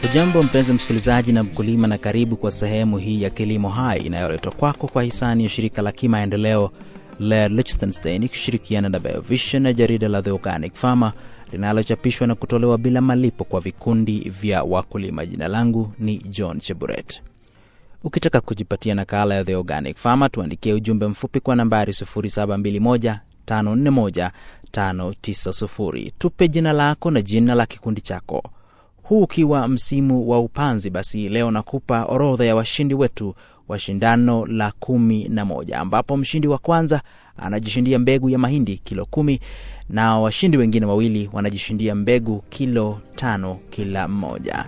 Ujambo mpenzi msikilizaji na mkulima, na karibu kwa sehemu hii ya Kilimo Hai inayoletwa kwako kwa hisani ya shirika la kimaendeleo la Liechtenstein ikishirikiana na Biovision na jarida la The Organic Farmer linalochapishwa na kutolewa bila malipo kwa vikundi vya wakulima. Jina langu ni John Cheburet. Ukitaka kujipatia nakala ya The Organic Farmer, tuandikie ujumbe mfupi kwa nambari 0721 541 590. Tupe jina lako na jina la kikundi chako. Huu ukiwa msimu wa upanzi, basi leo nakupa orodha ya washindi wetu wa shindano la kumi na moja ambapo mshindi wa kwanza anajishindia mbegu ya mahindi kilo kumi na washindi wengine wawili wanajishindia mbegu kilo tano kila mmoja.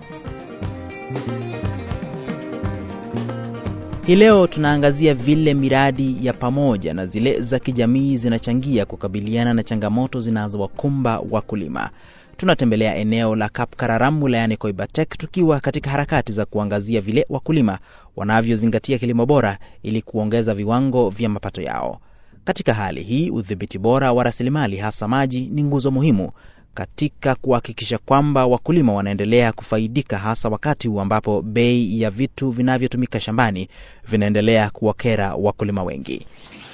Hii leo tunaangazia vile miradi ya pamoja na zile za kijamii zinachangia kukabiliana na changamoto zinazowakumba wakulima. Tunatembelea eneo la Kapkararam wilayani Koibatek tukiwa katika harakati za kuangazia vile wakulima wanavyozingatia kilimo bora ili kuongeza viwango vya mapato yao. Katika hali hii, udhibiti bora wa rasilimali hasa maji ni nguzo muhimu katika kuhakikisha kwamba wakulima wanaendelea kufaidika, hasa wakati huu ambapo bei ya vitu vinavyotumika shambani vinaendelea kuwakera wakulima wengi.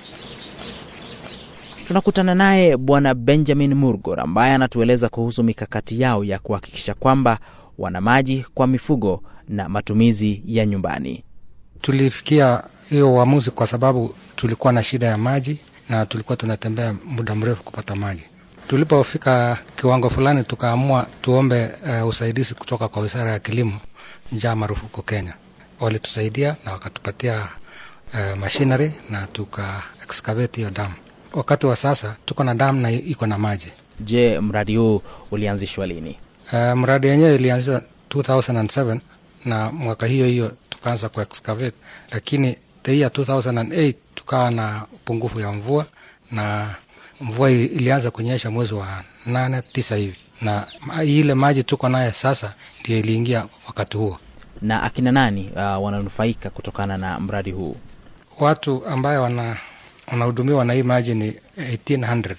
Tunakutana naye Bwana Benjamin Murgor ambaye anatueleza kuhusu mikakati yao ya kuhakikisha kwamba wana maji kwa mifugo na matumizi ya nyumbani. Tulifikia hiyo uamuzi kwa sababu tulikuwa na shida ya maji na tulikuwa tunatembea muda mrefu kupata maji. Tulipofika kiwango fulani, tukaamua tuombe uh, usaidizi kutoka kwa Wizara ya Kilimo, njaa marufuku Kenya. Walitusaidia na wakatupatia uh, machinery na tuka excavate hiyo damu. Wakati wa sasa tuko na damu na iko na maji. Je, mradi huu ulianzishwa lini? Uh, mradi wenyewe ilianzishwa 2007 na mwaka hiyo hiyo tukaanza ku excavate, lakini the year 2008 tukawa na upungufu ya mvua na mvua ilianza kunyesha mwezi wa nane tisa hivi, na ile maji tuko naye sasa ndio iliingia wakati huo. Na akina nani uh, wananufaika kutokana na mradi huu? Watu ambaye wana wanahudumiwa na hii maji ni 1800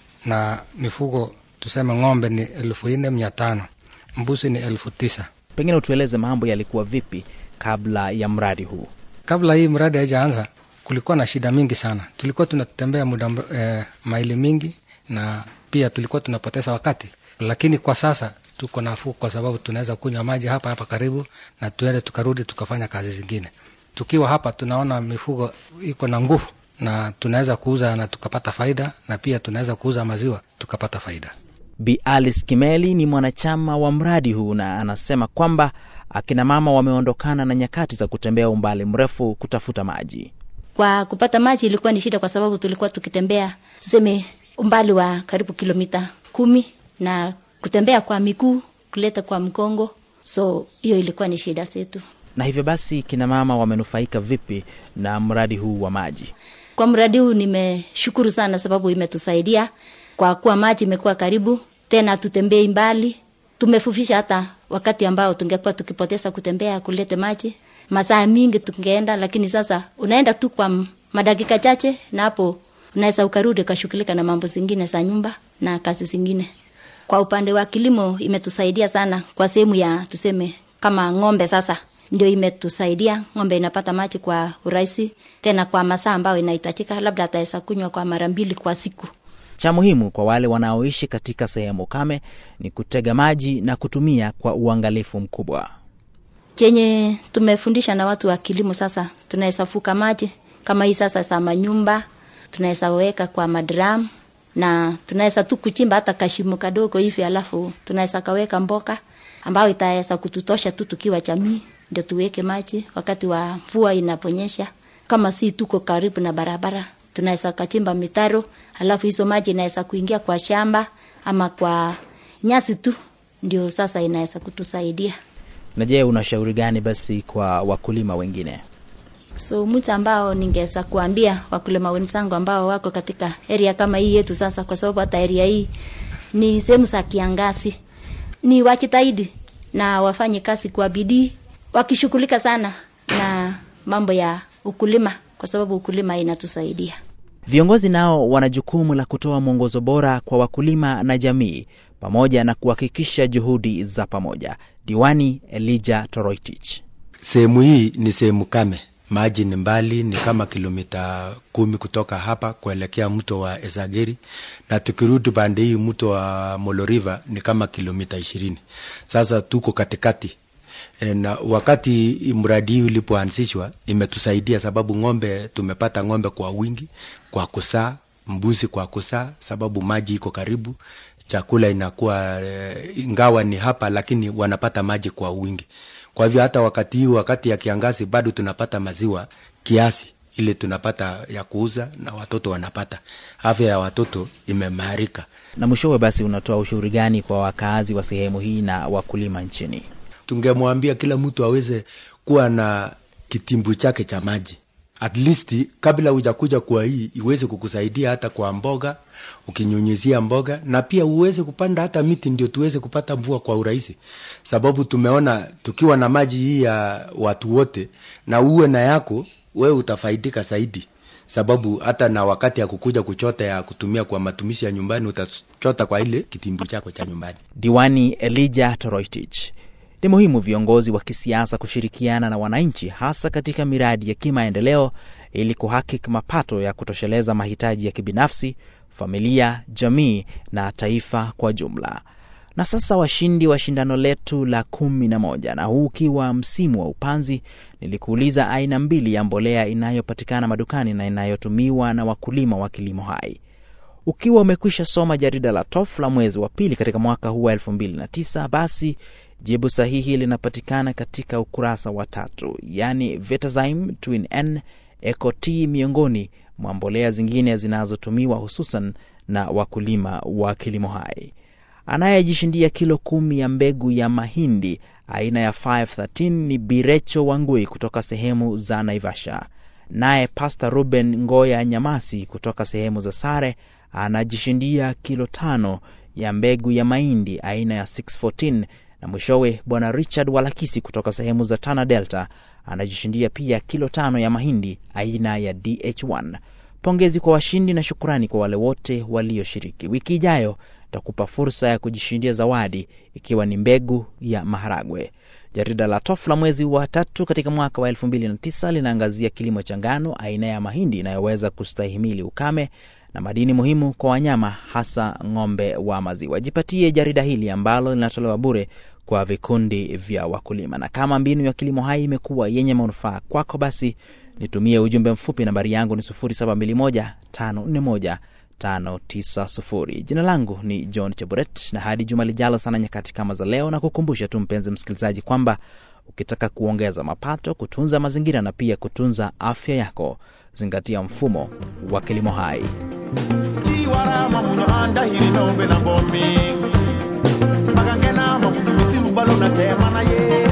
na mifugo tuseme ng'ombe ni elfu nne mia tano mbuzi ni elfu tisa Pengine utueleze mambo yalikuwa vipi kabla ya mradi huu? Kabla hii mradi haijaanza kulikuwa na shida mingi sana. Tulikuwa tunatembea muda eh, maili mingi na pia tulikuwa tunapoteza wakati, lakini kwa sasa tuko nafuu kwa sababu tunaweza kunywa maji hapa hapa karibu na tuende tukarudi tukafanya kazi zingine. Tukiwa hapa tunaona mifugo iko na nguvu na tunaweza kuuza na tukapata faida, na pia tunaweza kuuza maziwa tukapata faida. Bi Alice Kimeli ni mwanachama wa mradi huu na anasema kwamba akina mama wameondokana na nyakati za kutembea umbali mrefu kutafuta maji. Kwa kupata maji ilikuwa ni shida, kwa sababu tulikuwa tukitembea tuseme umbali wa karibu kilomita kumi na kutembea kwa miguu kuleta kwa mkongo, so hiyo ilikuwa ni shida zetu. Na hivyo basi, kina mama wamenufaika vipi na mradi huu wa maji? Kwa mradi huu nimeshukuru sana, sababu imetusaidia kwa kuwa maji imekuwa karibu, tena hatutembei mbali. Tumefufisha hata wakati ambao tungekuwa tukipoteza kutembea kulete maji, masaa mingi tungeenda, lakini sasa unaenda tu kwa madakika chache, na hapo unaweza ukarudi ukashughulika na mambo zingine za nyumba na kazi zingine. Kwa upande wa kilimo imetusaidia sana kwa sehemu ya tuseme kama ng'ombe sasa ndio imetusaidia. Ng'ombe inapata maji kwa urahisi, tena kwa masaa ambayo inahitajika, labda ataweza kunywa kwa mara mbili kwa siku. Cha muhimu kwa wale wanaoishi katika sehemu kame ni kutega maji na kutumia kwa uangalifu mkubwa. Chenye tumefundisha na watu wa kilimo sasa, tunaweza fuka maji kama hii sasa za manyumba, tunaweza weka kwa madram na tunaweza tu kuchimba hata kashimo kadogo hivi, alafu tunaweza kaweka mboka ambayo itaweza kututosha tu tukiwa jamii, ndio tuweke maji wakati wa mvua inaponyesha. Kama si tuko karibu na barabara, tunaweza kachimba mitaro, alafu hizo maji inaweza kuingia kwa shamba ama kwa nyasi tu, ndio sasa inaweza kutusaidia. Na je, unashauri gani basi kwa wakulima wengine? So mtu ambao ningeweza kuambia wakulima wenzangu ambao wako katika area kama hii yetu sasa, kwa sababu hata area hii ni sehemu za kiangazi, ni wajitahidi na wafanye kazi kwa bidii, wakishughulika sana na mambo ya ukulima, kwa sababu ukulima inatusaidia. Viongozi nao wana jukumu la kutoa mwongozo bora kwa wakulima na jamii pamoja na kuhakikisha juhudi za pamoja. Diwani Elijah Toroitich. Sehemu hii ni sehemu kame, maji ni mbali, ni kama kilomita kumi kutoka hapa kuelekea mto wa Esageri, na tukirudi pande hii mto wa Molo River ni kama kilomita ishirini. Sasa tuko katikati e, na wakati mradi hii ulipoanzishwa imetusaidia sababu ng'ombe, tumepata ng'ombe kwa wingi, kwa kusaa, mbuzi kwa kusaa, sababu maji iko karibu, chakula inakuwa e, ingawa ni hapa, lakini wanapata maji kwa wingi. Kwa hivyo hata wakati huu, wakati ya kiangazi, bado tunapata maziwa kiasi ile tunapata ya kuuza na watoto wanapata. Afya ya watoto imeimarika. Na mwishowe basi, unatoa ushauri gani kwa wakaazi wa sehemu hii na wakulima nchini? Tungemwambia kila mtu aweze kuwa na kitimbu chake cha maji at least kabla hujakuja kwa hii iweze kukusaidia hata kwa mboga, ukinyunyizia mboga na pia uweze kupanda hata miti, ndio tuweze kupata mvua kwa urahisi, sababu tumeona tukiwa na maji hii ya watu wote na uwe na yako wewe utafaidika zaidi, sababu hata na wakati ya kukuja kuchota ya kutumia kwa matumishi ya nyumbani utachota kwa ile kitimbu chako cha nyumbani. Diwani Elijah Toroitich. Ni muhimu viongozi wa kisiasa kushirikiana na wananchi hasa katika miradi ya kimaendeleo ili kuhakiki mapato ya kutosheleza mahitaji ya kibinafsi, familia, jamii na taifa kwa jumla. Na sasa washindi wa shindano letu la kumi na moja, na huu ukiwa msimu wa upanzi, nilikuuliza aina mbili ya mbolea inayopatikana madukani na inayotumiwa na wakulima wa kilimo hai. Ukiwa umekwisha soma jarida la TOF la mwezi wa pili katika mwaka huu wa elfu mbili na tisa, basi jibu sahihi linapatikana katika ukurasa wa tatu, yaani Vetazyme Twin N Eco T miongoni mwa mbolea zingine zinazotumiwa hususan na wakulima wa kilimo hai. Anayejishindia kilo kumi ya mbegu ya mahindi aina ya 513 ni Birecho Wangui kutoka sehemu za Naivasha. Naye Pastor Ruben Ngoya Nyamasi kutoka sehemu za Sare anajishindia kilo tano ya mbegu ya mahindi aina ya 614 na mwishowe bwana Richard Walakisi kutoka sehemu za Tana Delta anajishindia pia kilo tano ya mahindi aina ya DH1. Pongezi kwa washindi na shukurani kwa wale wote walioshiriki. Wiki ijayo takupa fursa ya kujishindia zawadi ikiwa ni mbegu ya maharagwe. Jarida la TOF la mwezi wa tatu katika mwaka wa 2009 linaangazia kilimo cha ngano aina ya mahindi inayoweza kustahimili ukame na madini muhimu kwa wanyama hasa ng'ombe wa maziwa. Jipatie jarida hili ambalo linatolewa bure kwa vikundi vya wakulima. Na kama mbinu ya kilimo hai imekuwa yenye manufaa kwako, basi nitumie ujumbe mfupi. Nambari yangu ni 0721590590. Jina langu ni John Cheburet, na hadi juma lijalo sana nyakati kama za leo, na kukumbusha tu mpenzi msikilizaji kwamba ukitaka kuongeza mapato, kutunza mazingira na pia kutunza afya yako, zingatia mfumo wa kilimo hai. chiwarama munyo andahiri nombe na bomi magangena mamunyo misiru balo na tema na ye